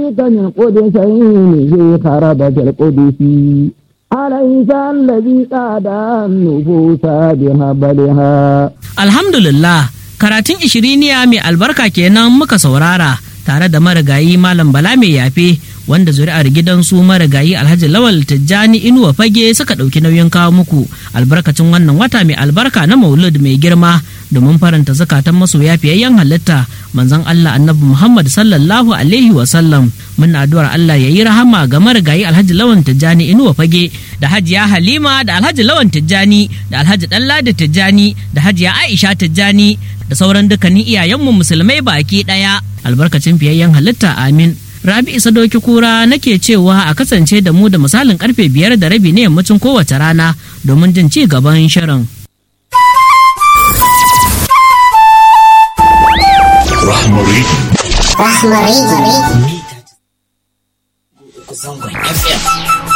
ذلك من قدسين في خربة القدس أليس الذي قاد النفوس بهبلها Alhamdulillah, karatun ishiriniya mai albarka kenan muka saurara tare da marigayi Malam Bala mai yafe wanda zuri'ar gidansu marigayi Alhaji Lawal Tijjani Inuwa Fage suka ɗauki nauyin kawo muku albarkacin wannan wata mai albarka na Maulud mai girma domin faranta zakatan masoya fiyayyen halitta manzon Allah Annabi Muhammad sallallahu alaihi wa sallam muna addu'ar Allah ya yi rahama ga marigayi Alhaji Lawan Tijjani Inuwa Fage da Hajiya Halima da Alhaji Lawan Tijjani da Alhaji Ɗanladi Tijjani da Hajiya Aisha Tijjani da sauran dukkanin iyayenmu musulmai baki ɗaya albarkacin fiyayyen halitta amin Rabi Isa Doki Kura nake cewa a kasance da mu da misalin karfe biyar da rabi na yammacin kowace rana domin jin ci gaban shirin. Rahmari. Rahmari. zangon FM